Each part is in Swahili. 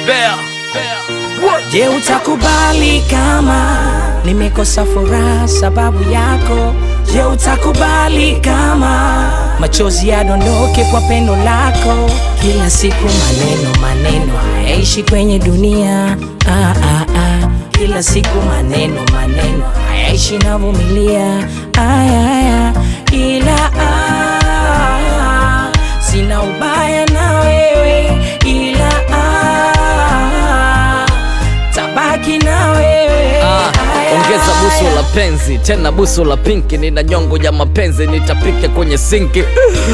Bear. Je, utakubali kama nimekosa furaha sababu yako? Je, utakubali kama machozi yadondoke kwa pendo lako? Kila siku maneno maneno hayaishi kwenye dunia ah, ah, ah. Kila siku maneno maneno hayaishi navumilia aya, aya. Ila ah, sina ubaya na wewe ila ah, tabaki na wewe Ah, Aya, ongeza busu aya. la penzi tena busu la pinki, nina nyongo ya mapenzi nitapika kwenye sinki.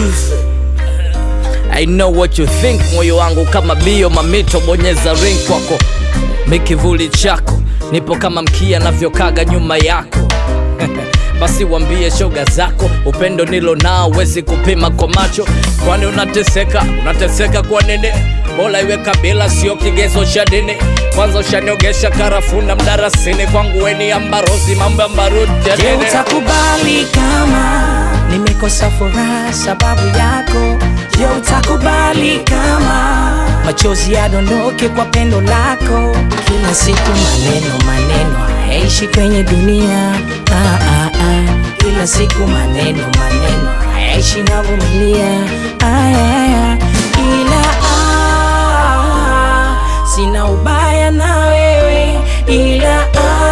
I know what you think, moyo wangu kama bio mamito, bonyeza ring kwako, mikivuli chako, nipo kama mkia navyokaga nyuma yako basi wambie shoga zako, upendo nilo nao wezi kupima kwa macho. Kwani unateseka unateseka kwa nini? Bora iwe kabila, sio kigezo cha dini. Kwanza ushaniogesha karafuna mdarasini, kwangu weni ambarosi, mambo ya mbaruti ya Je, nini? utakubali kama nimekosa furaha sababu yako? Je, utakubali kama machozi yadondoke kwa pendo lako? Kila siku maneno maneno hayaishi kwenye dunia ah, ah, ah. Kila siku maneno maneno hayaishi navumilia aya, aya. Ila ah, sina ubaya na wewe ila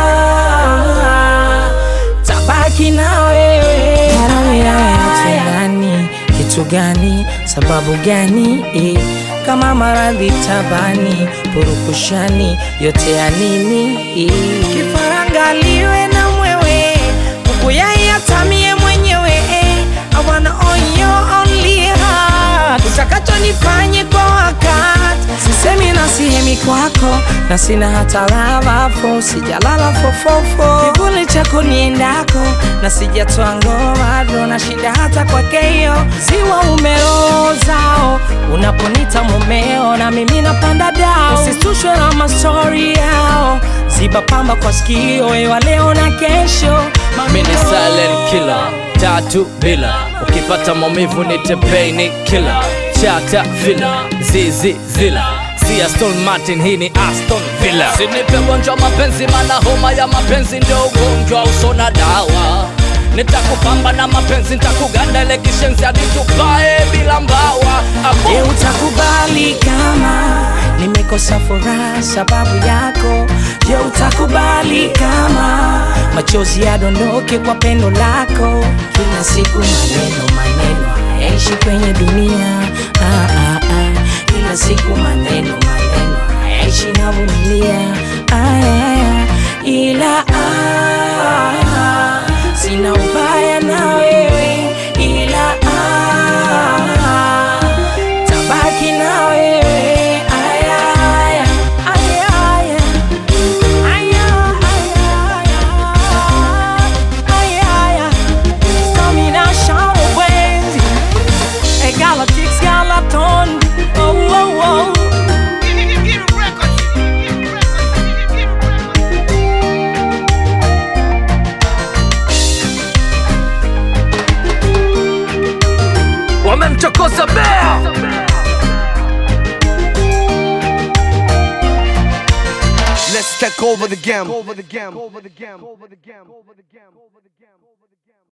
ah, tabaki na wewe Kitu gani kitu gani sababu gani eh, kama maradhi tabani purukushani yote ya nini eh. kifarangaliwe na mwewe kukuyayatamie mwenyewe eh, I wanna own your only heart utakacho nifanye kwa wakati sisemi na sihemi kwako na sina hata lavafo sijalala fofofo kivuli chako niendako na sijatoa ngoma do na shinda hata kwa keyo ziwa umerozao unaponita mumeo na mimi napanda dao usitushwe na mastori yao ziba pamba kwa sikio ewa leo na kesho Mimi ni silent killer, tatu bila ukipata maumivu nite pain killer, chata villa, zizi zila si Aston Martin, hii ni Aston Villa. Sinipe gonjwa mapenzi, mana homa ya mapenzi ndio ugonjwa usona dawa. Nitakupamba na mapenzi, nitakuganda ile kishenzi hadi tupae bila mbawa. Abo. Je, utakubali kama nimekosa furaha sababu yako? Je, utakubali kama machozi yadondoke kwa pendo lako? Kila siku maneno maneno hayaishi kwenye dunia ah, ah, ah. Kila siku maneno maneno hayaishi navumilia aya, aya. Ila ah, sina ubaya na wewe ila ah, tabaki na wewe aya, aya, aya, aya. Aya, aya, aya, aya. Domination wenzi. E Galactics Galaton. Oh, oh, oh. Wamemchokoza Bear. Let's take over the game. Over the game. Over the game. Over the game. Over the game. Over the game.